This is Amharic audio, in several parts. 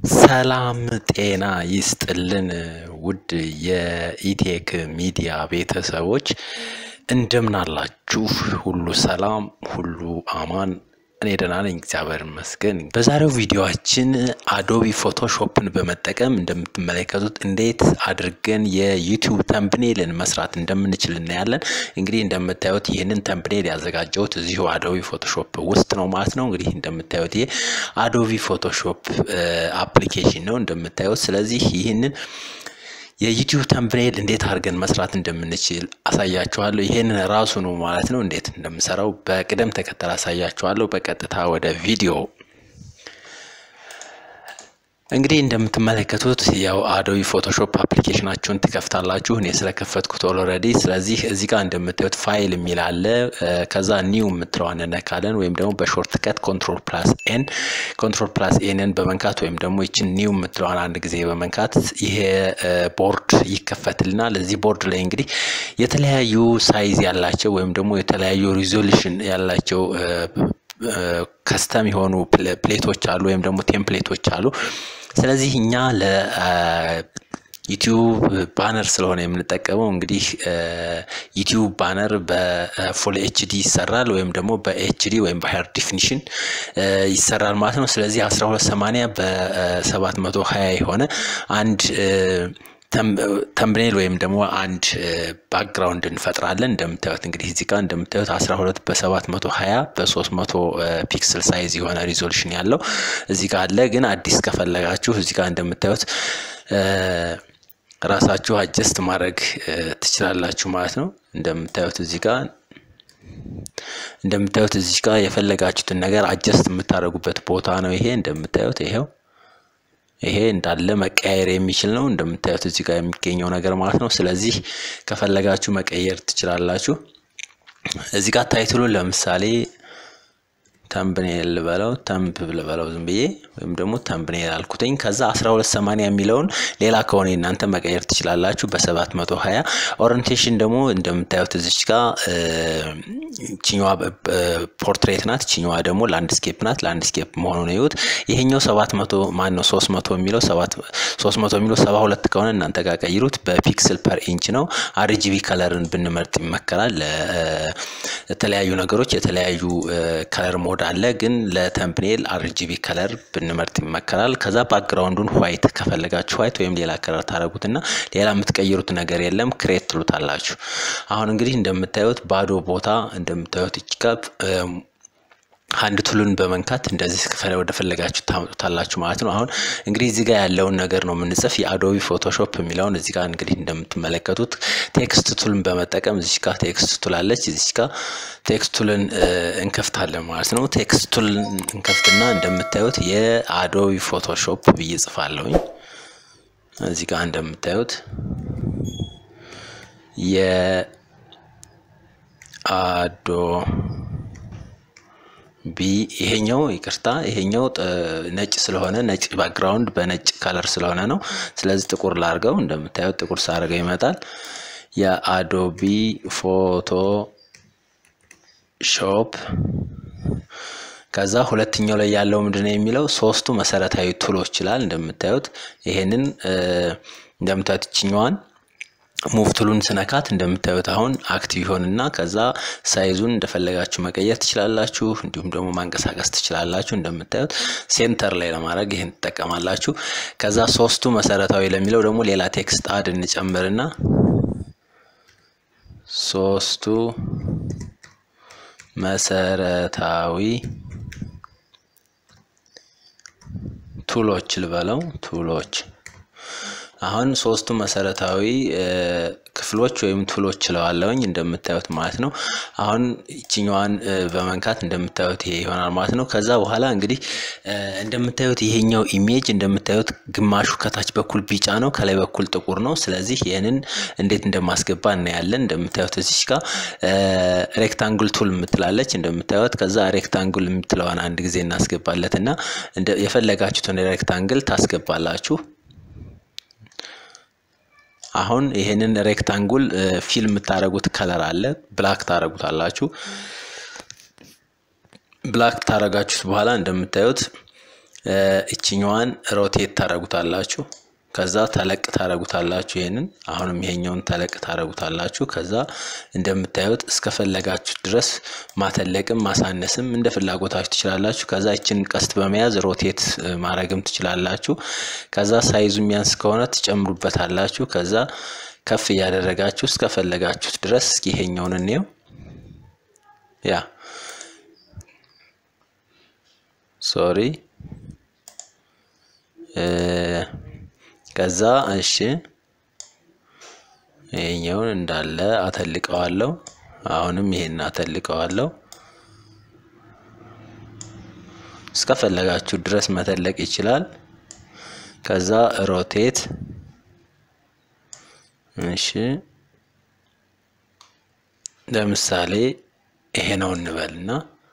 ሰላም ጤና ይስጥልን ውድ የኢቴክ ሚዲያ ቤተሰቦች እንደምን አላችሁ? ሁሉ ሰላም፣ ሁሉ አማን። እኔ ደህና ነኝ፣ እግዚአብሔር ይመስገን። በዛሬው ቪዲዮአችን አዶቢ ፎቶሾፕን በመጠቀም እንደምትመለከቱት እንዴት አድርገን የዩቲዩብ ተምብኔልን መስራት እንደምንችል እናያለን። እንግዲህ እንደምታዩት ይህንን ተምብኔል ያዘጋጀሁት እዚሁ አዶቢ ፎቶሾፕ ውስጥ ነው ማለት ነው። እንግዲህ እንደምታዩት ይሄ አዶቢ ፎቶሾፕ አፕሊኬሽን ነው እንደምታዩት። ስለዚህ ይህንን የዩቲዩብ ተምብኔል እንዴት አድርገን መስራት እንደምንችል አሳያችኋለሁ። ይህንን ራሱ ነው ማለት ነው እንዴት እንደምሰራው በቅደም ተከተል አሳያችኋለሁ። በቀጥታ ወደ ቪዲዮ እንግዲህ እንደምትመለከቱት ያው አዶቢ ፎቶሾፕ አፕሊኬሽናችሁን ትከፍታላችሁ። እኔ ስለከፈትኩት ኦልሬዲ። ስለዚህ እዚህ ጋር እንደምታዩት ፋይል የሚል አለ። ከዛ ኒው የምትለዋን እነካለን ወይም ደግሞ በሾርት ከት ኮንትሮል ፕላስ ኤን ኮንትሮል ፕላስ ኤንን በመንካት ወይም ደግሞ ይችን ኒው የምትለዋን አንድ ጊዜ በመንካት ይሄ ቦርድ ይከፈትልናል። እዚህ ቦርድ ላይ እንግዲህ የተለያዩ ሳይዝ ያላቸው ወይም ደግሞ የተለያዩ ሪዞሉሽን ያላቸው ከስተም የሆኑ ፕሌቶች አሉ ወይም ደግሞ ቴምፕሌቶች አሉ። ስለዚህ እኛ ለዩቲዩብ ባነር ስለሆነ የምንጠቀመው እንግዲህ ዩቲዩብ ባነር በፉል ኤችዲ ይሰራል ወይም ደግሞ በኤችዲ ወይም በሃየር ዲፊኒሽን ይሰራል ማለት ነው። ስለዚህ 1280 በ720 የሆነ አንድ ተምብኔል ወይም ደግሞ አንድ ባክግራውንድ እንፈጥራለን። እንደምታዩት እንግዲህ እዚህ ጋር እንደምታዩት 12 በ720 በ300 ፒክስል ሳይዝ የሆነ ሪዞሉሽን ያለው እዚህ ጋር አለ። ግን አዲስ ከፈለጋችሁ እዚህ ጋር እንደምታዩት ራሳችሁ አጀስት ማድረግ ትችላላችሁ ማለት ነው። እንደምታዩት እዚህ ጋር እንደምታዩት እዚህ ጋር የፈለጋችሁትን ነገር አጀስት የምታደርጉበት ቦታ ነው። ይሄ እንደምታዩት ይሄው ይሄ እንዳለ መቀያየር የሚችል ነው። እንደምታዩት እዚህ ጋር የሚገኘው ነገር ማለት ነው። ስለዚህ ከፈለጋችሁ መቀየር ትችላላችሁ። እዚህ ጋር ታይትሉን ለምሳሌ ተምብኔል ልበለው ተምብ ልበለው ዝም ብዬ ወይም ደግሞ ተምብኔል አልኩትኝ። ከዛ 1280 የሚለውን ሌላ ከሆነ እናንተ መቀየር ትችላላችሁ በ720 ኦሪንቴሽን ደግሞ እንደምታዩት እዚች ጋር ችኛዋ ፖርትሬት ናት፣ ችኛዋ ደግሞ ላንድስኬፕ ናት። ላንድስኬፕ መሆኑን ይዩት። ይሄኛው 700 ማን ነው 300 የሚለው 300 የሚለው 72 ከሆነ እናንተ ጋር ቀይሩት። በፒክስል ፐር ኢንች ነው። አርጂቢ ከለርን ብንመርጥ ይመከራል። ለተለያዩ ነገሮች የተለያዩ ከለር ሞድ አለ ግን ለተምፕኔል አርጂቢ ከለር ብንመርጥ ይመከራል። ከዛ ባክግራውንዱን ዋይት ከፈለጋችሁ ዋይት ወይም ሌላ ከለር ታደረጉትና ሌላ የምትቀይሩት ነገር የለም ክሬት ትሉታላችሁ። አሁን እንግዲህ እንደምታዩት ባዶ ቦታ እንደምታዩት ይችጋብ አንድ ቱሉን በመንካት እንደዚህ ወደ ፈለጋችሁ ታመጡታላችሁ ማለት ነው። አሁን እንግዲህ እዚህ ጋር ያለውን ነገር ነው የምንጽፍ የአዶቢ ፎቶሾፕ የሚለውን እዚህ ጋር እንግዲህ እንደምትመለከቱት ቴክስት ቱልን በመጠቀም እዚህ ጋር ቴክስት ቱል አለች። እዚህ ጋር ቴክስት ቱልን እንከፍታለን ማለት ነው። ቴክስት ቱልን እንከፍትና እንደምታዩት የአዶቢ ፎቶሾፕ ብዬ ጽፋለሁኝ። እዚህ ጋር እንደምታዩት የአዶ ቢ ይሄኛው ይቅርታ፣ ይሄኛው ነጭ ስለሆነ ነጭ ባክግራውንድ በነጭ ከለር ስለሆነ ነው። ስለዚህ ጥቁር ላርገው። እንደምታዩት ጥቁር ሳርገው ይመጣል። የአዶቢ ፎቶ ሾፕ ከዛ ሁለተኛው ላይ ያለው ምንድን ነው የሚለው ሶስቱ መሰረታዊ ቱሎች ይላል። እንደምታዩት ይሄንን እንደምታዩት ይችኛዋን ሙቭ ቱሉን ስነካት እንደምታዩት አሁን አክቲቭ ይሆንና ከዛ ሳይዙን እንደፈለጋችሁ መቀየር ትችላላችሁ። እንዲሁም ደግሞ ማንቀሳቀስ ትችላላችሁ። እንደምታዩት ሴንተር ላይ ለማድረግ ይህን ትጠቀማላችሁ። ከዛ ሶስቱ መሰረታዊ ለሚለው ደግሞ ሌላ ቴክስት አድ እንጨምርና ሶስቱ መሰረታዊ ቱሎች ልበለው ቱሎች አሁን ሶስቱ መሰረታዊ ክፍሎች ወይም ቱሎች ችለዋለውኝ እንደምታዩት ማለት ነው። አሁን ይችኛዋን በመንካት እንደምታዩት ይሄ ይሆናል ማለት ነው። ከዛ በኋላ እንግዲህ እንደምታዩት ይሄኛው ኢሜጅ እንደምታዩት ግማሹ ከታች በኩል ቢጫ ነው፣ ከላይ በኩል ጥቁር ነው። ስለዚህ ይህንን እንዴት እንደማስገባ እናያለን። እንደምታዩት እዚች ጋር ሬክታንግል ቱል የምትላለች እንደምታዩት። ከዛ ሬክታንግል የምትለዋን አንድ ጊዜ እናስገባለት እና የፈለጋችሁትን ሬክታንግል ታስገባላችሁ። አሁን ይሄንን ሬክታንጉል ፊል የምታደርጉት ከለር አለ። ብላክ ታደርጉታላችሁ። ብላክ ታደርጋችሁት በኋላ እንደምታዩት እችኛዋን ሮቴት ታረጉታላችሁ። ከዛ ተለቅ ታረጉታላችሁ። ይሄንን አሁንም ይሄኛውን ተለቅ ታረጉታላችሁ። ከዛ እንደምታዩት እስከፈለጋችሁ ድረስ ማተለቅም ማሳነስም እንደ ፍላጎታችሁ ትችላላችሁ። ከዛ ይችን ቀስት በመያዝ ሮቴት ማድረግም ትችላላችሁ። ከዛ ሳይዙ የሚያንስ ከሆነ ትጨምሩበታላችሁ። ከዛ ከፍ እያደረጋችሁ እስከፈለጋችሁት ድረስ እስኪ ይሄኛውን እንየው። ያ ሶሪ ከዛ እሺ ይሄኛውን እንዳለ አተልቀዋለሁ። አሁንም ይሄን አተልቀዋለሁ። እስከፈለጋችሁ ድረስ መተለቅ ይችላል። ከዛ ሮቴት እሺ ለምሳሌ ይሄ ነው እንበልና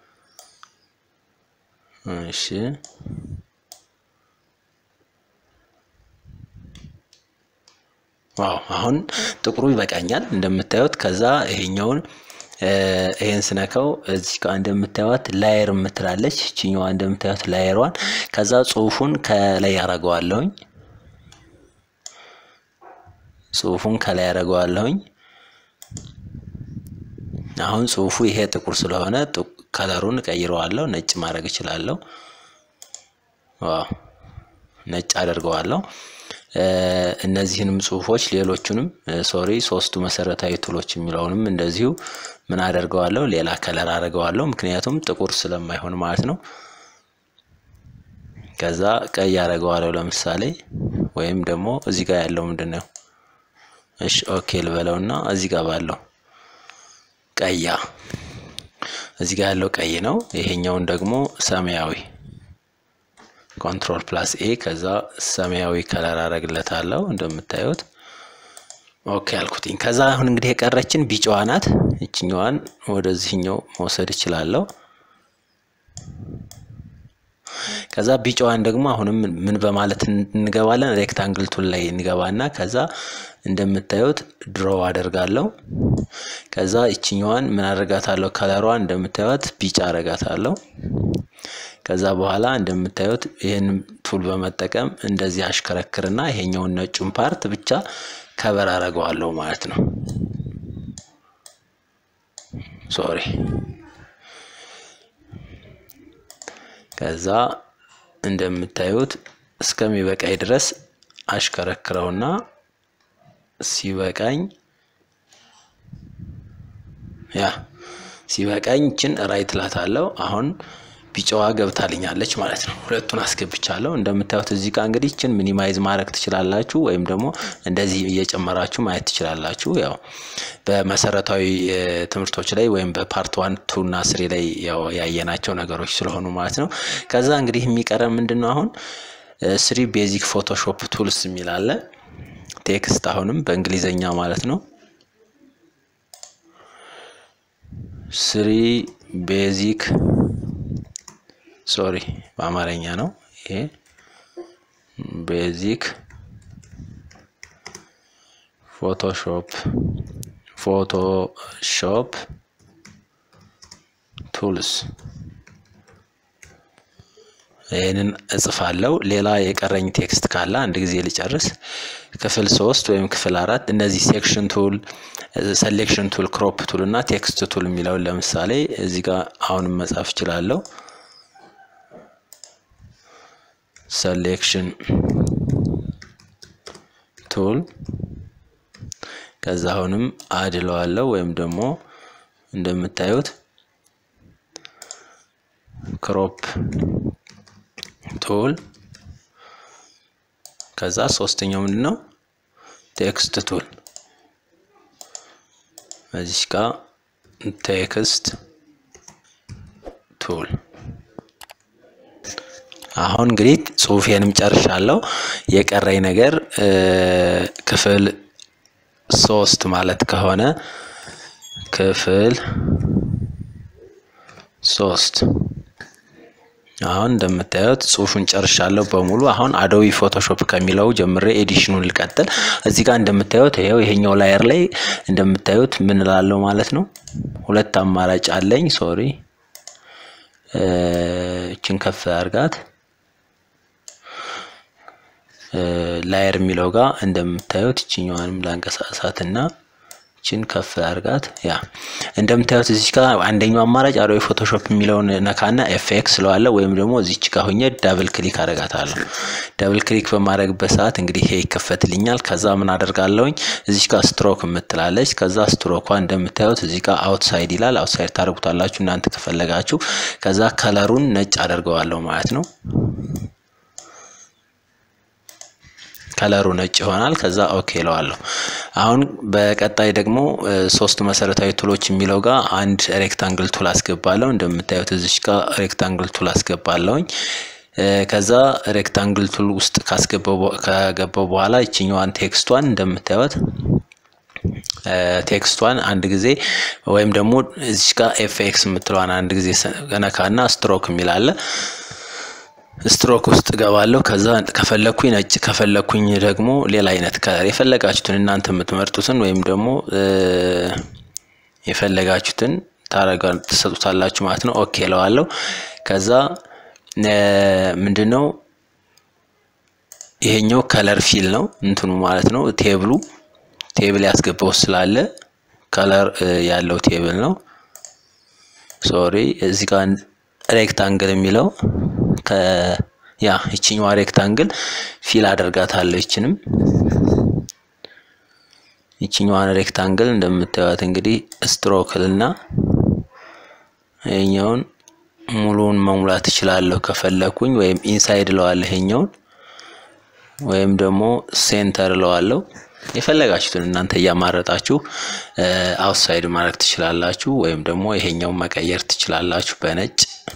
እሺ ዋው አሁን ጥቁሩ ይበቃኛል እንደምታዩት። ከዛ ይሄኛውን ይሄን ስነካው እዚህ ጋር እንደምታዩት ላየር የምትላለች እችኛዋ እንደምታዩት ላየሯን። ከዛ ጽሁፉን ከላይ ያደርገዋለሁኝ ጽሁፉን ከላይ ያደርገዋለሁኝ። አሁን ጽሁፉ ይሄ ጥቁር ስለሆነ ከለሩን ቀይረዋለሁ፣ ነጭ ማድረግ እችላለሁ። ዋው ነጭ አደርገዋለሁ። እነዚህንም ጽሁፎች ሌሎቹንም ሶሪ ሶስቱ መሰረታዊ ቱሎች የሚለውንም እንደዚሁ ምን አደርገዋለሁ ሌላ ከለር አደርገዋለሁ። ምክንያቱም ጥቁር ስለማይሆን ማለት ነው። ከዛ ቀይ አደርገዋለሁ ለምሳሌ ወይም ደግሞ እዚህ ጋር ያለው ምንድን ነው? እሺ ኦኬ ልበለውና እዚህ ጋር ባለው ቀያ እዚህ ጋር ያለው ቀይ ነው። ይሄኛውን ደግሞ ሰማያዊ ኮንትሮል ፕላስ ኤ ከዛ ሰማያዊ ከለር አረግለታለሁ እንደምታዩት ኦኬ አልኩትኝ። ከዛ አሁን እንግዲህ የቀረችን ቢጫዋ ናት። ይችኛዋን ወደዚህኛው መውሰድ እችላለሁ። ከዛ ቢጫዋን ደግሞ አሁንም ምን በማለት እንገባለን? ሬክታንግል ቱል ላይ እንገባና ከዛ እንደምታዩት ድሮ አደርጋለሁ። ከዛ ይችኛዋን ምን አደርጋታለሁ? ከለሯን እንደምታዩት ቢጫ አደርጋታለሁ። ከዛ በኋላ እንደምታዩት ይህን ቱል በመጠቀም እንደዚህ አሽከረክርና ይሄኛውን ነጩን ፓርት ብቻ ከበር አደርገዋለሁ ማለት ነው። ሶሪ ከዛ እንደምታዩት እስከሚበቃኝ ድረስ አሽከረክረውና ሲበቃኝ ያ ሲበቃኝ ችን ራይት ላታለው አሁን ቢጫዋ ገብታልኛለች ማለት ነው። ሁለቱን አስገብቻለሁ። እንደምታዩት እዚህ ጋር እንግዲህ ችን ሚኒማይዝ ማድረግ ትችላላችሁ፣ ወይም ደግሞ እንደዚህ እየጨመራችሁ ማየት ትችላላችሁ። ያው በመሰረታዊ ትምህርቶች ላይ ወይም በፓርት ዋን ቱ እና ስሪ ላይ ያው ያየናቸው ነገሮች ስለሆኑ ማለት ነው። ከዛ እንግዲህ የሚቀረን ምንድን ነው አሁን ስሪ ቤዚክ ፎቶሾፕ ቱልስ የሚል አለ። ቴክስት አሁንም በእንግሊዘኛ ማለት ነው። ስሪ ቤዚክ ሶሪ በአማርኛ ነው ይሄ ቤዚክ ፎቶሾፕ ፎቶሾፕ ቱልስ ይህንን እጽፋለሁ። ሌላ የቀረኝ ቴክስት ካለ አንድ ጊዜ ልጨርስ። ክፍል ሶስት ወይም ክፍል አራት እነዚህ ሴክሽን ቱል፣ ሰሌክሽን ቱል፣ ክሮፕ ቱል እና ቴክስት ቱል የሚለውን ለምሳሌ እዚህ ጋር አሁንም መጻፍ እችላለሁ። ሰሌክሽን ቱል ከዛ አሁንም አድለዋለሁ ወይም ደግሞ እንደምታዩት ክሮፕ ቱል ከዛ ሶስተኛው ምንድን ነው? ቴክስት ቱል እዚህ ጋር ቴክስት ቱል አሁን እንግዲህ ጽሁፌንም ጨርሻለሁ። የቀረኝ ነገር ክፍል ሶስት ማለት ከሆነ ክፍል ሶስት አሁን እንደምታዩት ጽሁፉን ጨርሻለሁ በሙሉ። አሁን አዶቢ ፎቶሾፕ ከሚለው ጀምሬ ኤዲሽኑን ልቀጥል። እዚህ ጋር እንደምታዩት ይኸው ይሄኛው ላየር ላይ እንደምታዩት ምን እላለሁ ማለት ነው። ሁለት አማራጭ አለኝ። ሶሪ እችን ከፍ አድርጋት ላየር የሚለው ጋር እንደምታዩት ይችኛዋንም ላንቀሳቀሳትና ችን ከፍ አድርጋት። ያ እንደምታዩት እዚች ጋር አንደኛው አማራጭ አዶቤ ፎቶሾፕ የሚለውን ነካና ኤፍኤክስ ስለዋለ ወይም ደግሞ እዚች ጋር ሁኜ ዳብል ክሊክ አደርጋታለሁ። ዳብል ክሊክ በማድረግበት ሰዓት እንግዲህ ይሄ ይከፈትልኛል። ከዛ ምን አደርጋለሁኝ እዚች ጋር ስትሮክ የምትላለች። ከዛ ስትሮኳ እንደምታዩት እዚህ ጋር አውትሳይድ ይላል። አውትሳይድ ታደርጉታላችሁ እናንተ ከፈለጋችሁ። ከዛ ከለሩን ነጭ አደርገዋለሁ ማለት ነው። ከለሩ ነጭ ይሆናል። ከዛ ኦኬ እለዋለሁ። አሁን በቀጣይ ደግሞ ሶስት መሰረታዊ ቱሎች የሚለው ጋር አንድ ሬክታንግል ቱል አስገባለሁ። እንደምታዩት እዚች ጋር ሬክታንግል ቱል አስገባለሁኝ። ከዛ ሬክታንግል ቱል ውስጥ ከገባው በኋላ ይችኛዋን ቴክስቷን እንደምታዩት ቴክስቷን አንድ ጊዜ ወይም ደግሞ እዚች ጋር ኤፍኤክስ የምትለዋን አንድ ጊዜ ነካና ስትሮክ የሚላለ ስትሮክ ውስጥ እገባለሁ። ከዛ ከፈለኩኝ ነጭ ከፈለኩኝ ደግሞ ሌላ አይነት ከለር የፈለጋችሁትን እናንተ የምትመርጡትን ወይም ደግሞ የፈለጋችሁትን ታረጋ ትሰጡታላችሁ ማለት ነው። ኦኬ እለዋለሁ። ከዛ ምንድን ነው ይሄኛው ከለር ፊል ነው እንትኑ ማለት ነው። ቴብሉ ቴብል ያስገባው ስላለ ከለር ያለው ቴብል ነው። ሶሪ እዚህ ጋር ሬክታንግል የሚለው ያ ይችኛዋ ሬክታንግል ፊል አደርጋታለሁ። ይችንም ይችኛዋን ሬክታንግል እንደምታዩት እንግዲህ ስትሮክልና ይሄኛውን ሙሉውን መሙላት እችላለሁ ከፈለኩኝ፣ ወይም ኢንሳይድ እለዋለሁ ይሄኛውን፣ ወይም ደግሞ ሴንተር እለዋለሁ። የፈለጋችሁትን እናንተ እያማረጣችሁ አውትሳይድ ማድረግ ትችላላችሁ፣ ወይም ደግሞ ይሄኛውን መቀየር ትችላላችሁ በነጭ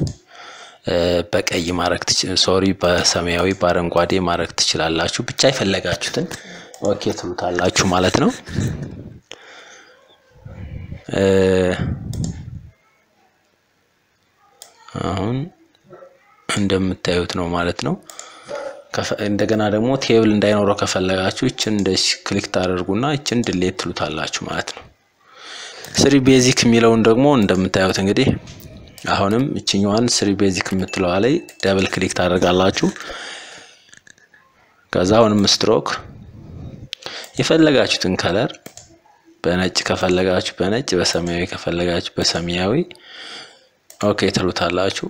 በቀይ ማድረግ ሶሪ በሰማያዊ በአረንጓዴ ማድረግ ትችላላችሁ። ብቻ የፈለጋችሁትን ኦኬ ትሉታላችሁ ማለት ነው። አሁን እንደምታዩት ነው ማለት ነው። እንደገና ደግሞ ቴብል እንዳይኖረው ከፈለጋችሁ ይችን እንደዚህ ክሊክ ታደርጉና ይችን ድሌት ትሉታላችሁ ማለት ነው። ስሪ ቤዚክ የሚለውን ደግሞ እንደምታዩት እንግዲህ አሁንም እችኛዋን ስሪ ቤዚክ የምትለዋ ላይ ደብል ክሊክ ታደርጋላችሁ። ከዛ አሁንም ስትሮክ የፈለጋችሁትን ከለር በነጭ ከፈለጋችሁ በነጭ በሰማያዊ ከፈለጋችሁ በሰማያዊ ኦኬ ትሉታላችሁ።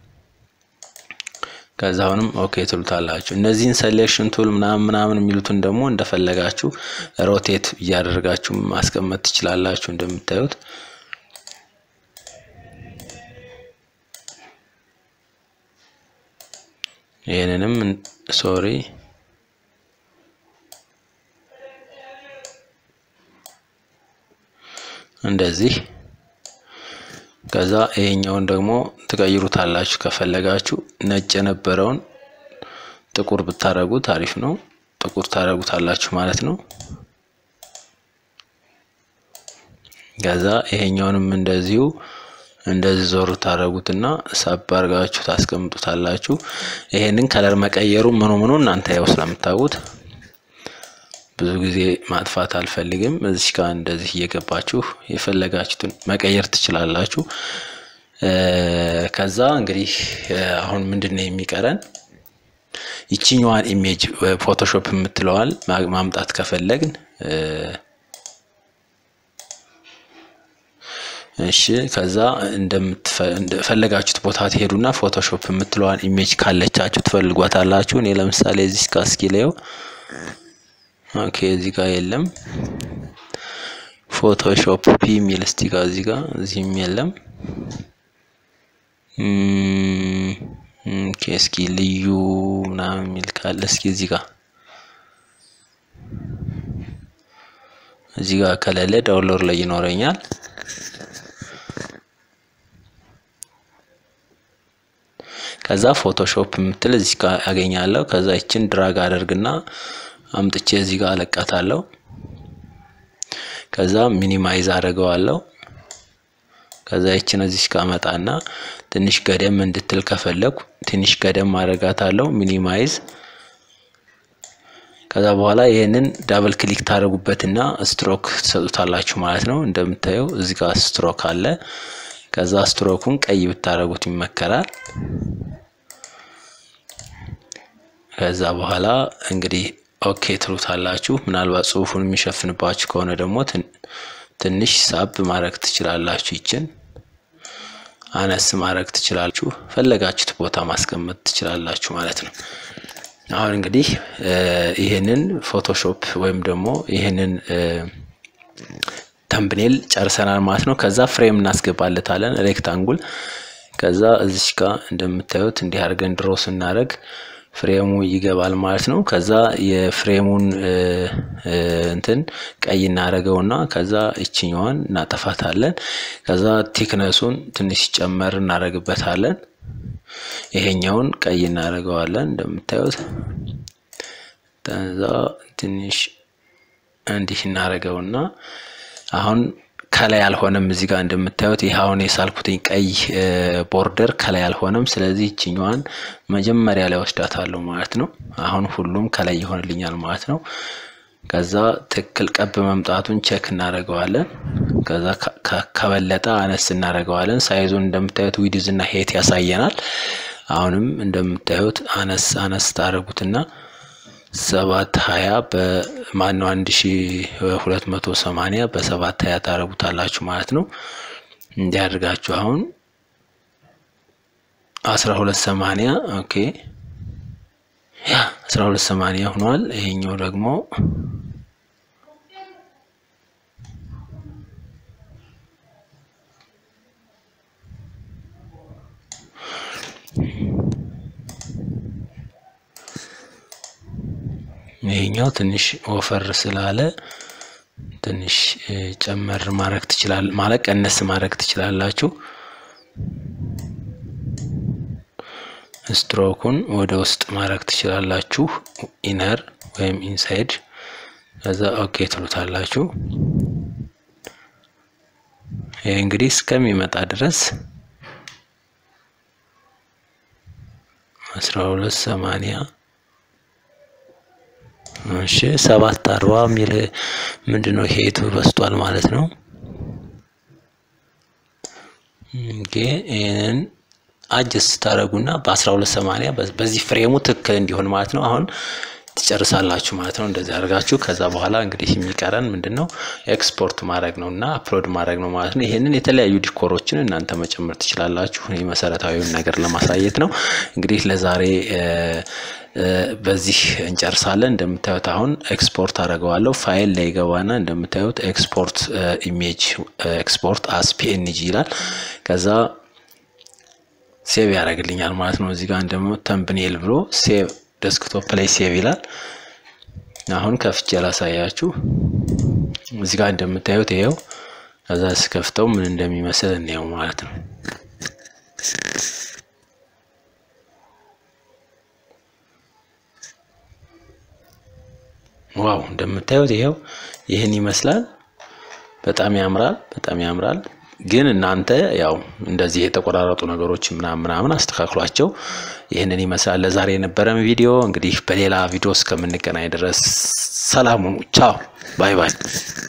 ከዛ አሁንም ኦኬ ትሉታላችሁ። እነዚህን ሴሌክሽን ቱል ምናምን ምናምን የሚሉትን ደግሞ እንደፈለጋችሁ ሮቴት እያደረጋችሁ ማስቀመጥ ትችላላችሁ እንደምታዩት ይህንንም ሶሪ እንደዚህ ከዛ ይሄኛውን ደግሞ ትቀይሩታላችሁ ከፈለጋችሁ ነጭ የነበረውን ጥቁር ብታረጉት አሪፍ ነው። ጥቁር ታረጉታላችሁ ማለት ነው። ከዛ ይሄኛውንም እንደዚሁ እንደዚህ ዞር ታደረጉትና ሳብ አድርጋችሁ ታስቀምጡታላችሁ። ይሄንን ከለር መቀየሩ ምኑ ምኑ እናንተ ያው ስለምታውቁት ብዙ ጊዜ ማጥፋት አልፈልግም። እዚህ ጋር እንደዚህ እየገባችሁ የፈለጋችሁትን መቀየር ትችላላችሁ። ከዛ እንግዲህ አሁን ምንድን ነው የሚቀረን? ይችኛዋን ኢሜጅ ፎቶሾፕ የምትለዋል ማምጣት ከፈለግን እሺ ከዛ እንደፈለጋችሁት ቦታ ትሄዱና ፎቶሾፕ የምትለዋን ኢሜጅ ካለቻችሁ ትፈልጓታላችሁ። እኔ ለምሳሌ እዚህ ጋር እስኪ ላየው። ኦኬ እዚህ ጋር የለም። ፎቶሾፕ ፒ የሚል እስቲ ጋር እዚህ ጋር እዚህም የለም። ኦኬ እስኪ ልዩ ምናምን የሚል ካለ እስኪ እዚህ ጋር እዚህ ጋር ከሌለ ዳውንሎድ ላይ ይኖረኛል። ከዛ ፎቶሾፕ የምትል እዚህ ጋር ያገኛለሁ። ከዛ ይችን ድራግ አደርግና አምጥቼ እዚህ ጋር አለቃታለሁ። ከዛ ሚኒማይዝ አደርገዋለሁ። ከዛ ይችን እዚህ ጋር አመጣና ትንሽ ገደም እንድትል ከፈለኩ ትንሽ ገደም አደርጋታለሁ። ሚኒማይዝ ከዛ በኋላ ይህንን ዳብል ክሊክ ታደርጉበትና ስትሮክ ትሰጡታላችሁ ማለት ነው። እንደምታየው እዚህ ጋር ስትሮክ አለ። ከዛ ስትሮኩን ቀይ ብታደርጉት ይመከራል። ከዛ በኋላ እንግዲህ ኦኬ ትሉታላችሁ። ምናልባት ጽሁፉን የሚሸፍንባችሁ ከሆነ ደግሞ ትንሽ ሳብ ማድረግ ትችላላችሁ። ይችን አነስ ማድረግ ትችላላችሁ። ፈለጋችሁት ቦታ ማስቀመጥ ትችላላችሁ ማለት ነው። አሁን እንግዲህ ይህንን ፎቶሾፕ ወይም ደግሞ ይህንን ተምብኔል ጨርሰናል ማለት ነው። ከዛ ፍሬም እናስገባለታለን ሬክታንጉል። ከዛ እዚች ጋር እንደምታዩት እንዲህ አድርገን ድሮ ስናደርግ ፍሬሙ ይገባል ማለት ነው። ከዛ የፍሬሙን እንትን ቀይ እናደርገውና ከዛ እችኛዋን እናጠፋታለን። ከዛ ቲክነሱን ትንሽ ጨመር እናደርግበታለን። ይሄኛውን ቀይ እናደርገዋለን እንደምታዩት። ከዛ ትንሽ እንዲህ እናደርገውና አሁን ከላይ አልሆነም። እዚህ ጋር እንደምታዩት ይህ አሁን የሳልኩትኝ ቀይ ቦርደር ከላይ አልሆነም። ስለዚህ ይችኛዋን መጀመሪያ ላይ ወስዳታለሁ ማለት ነው። አሁን ሁሉም ከላይ ይሆንልኛል ማለት ነው። ከዛ ትክክል ቀብ መምጣቱን ቼክ እናደርገዋለን። ከዛ ከበለጠ አነስ እናደርገዋለን። ሳይዙን እንደምታዩት ዊድዝ እና ሄት ያሳየናል። አሁንም እንደምታዩት አነስ አነስ ታደርጉትና ሰባት ሀያ በማነው አንድ ሺ ሁለት መቶ ሰማኒያ በሰባት ሀያ ታደርጉታላችሁ ማለት ነው። እንዲያደርጋችሁ አሁን አስራ ሁለት ሰማኒያ ኦኬ ያ አስራ ሁለት ሰማኒያ ሆኗል። ይሄኛው ደግሞ ይሄኛው ትንሽ ወፈር ስላለ ትንሽ ጨመር ማድረግ ትችላል ማለት ቀነስ ማድረግ ትችላላችሁ። ስትሮኩን ወደ ውስጥ ማድረግ ትችላላችሁ። ኢነር ወይም ኢንሳይድ ከዛ ኦኬ ትሉታላችሁ። ይሄ እንግዲህ እስከሚመጣ ድረስ አስራ ሁለት ሰማንያ እሺ ሰባት አርባ የሚል ምንድን ነው? ሄቱ በስቷል ማለት ነው። ኦኬ ይህንን አጀስት ታደረጉና በአስራ ሁለት ሰማንያ በዚህ ፍሬሙ ትክክል እንዲሆን ማለት ነው። አሁን ትጨርሳላችሁ ማለት ነው። እንደዚህ አድርጋችሁ ከዛ በኋላ እንግዲህ የሚቀረን ምንድን ነው? ኤክስፖርት ማድረግ ነው እና አፕሎድ ማድረግ ነው ማለት ነው። ይህንን የተለያዩ ዲኮሮችን እናንተ መጨመር ትችላላችሁ። እኔ መሰረታዊውን ነገር ለማሳየት ነው። እንግዲህ ለዛሬ በዚህ እንጨርሳለን። እንደምታዩት አሁን ኤክስፖርት አደርገዋለሁ። ፋይል ላይ ገባና እንደምታዩት ኤክስፖርት ኢሜጅ ኤክስፖርት አስ ፒኤንጂ ይላል። ከዛ ሴቭ ያደርግልኛል ማለት ነው። እዚህ ጋር እንደሞ ተምብኔል ብሎ ሴቭ ዴስክቶፕ ላይ ሴቭ ይላል። አሁን ከፍቼ ላሳያችሁ። እዚህ ጋር እንደምታዩት ይሄው። ከዛ ስከፍተው ምን እንደሚመስል እንየው ማለት ነው። ዋው እንደምታዩት ይሄው ይህን ይመስላል። በጣም ያምራል፣ በጣም ያምራል። ግን እናንተ ያው እንደዚህ የተቆራረጡ ነገሮች ምናምን ምናምን አስተካክሏቸው። ይህንን ይመስላል ለዛሬ የነበረን ቪዲዮ። እንግዲህ በሌላ ቪዲዮ እስከምንገናኝ ድረስ ሰላም ሁኑ። ቻው ባይ ባይ።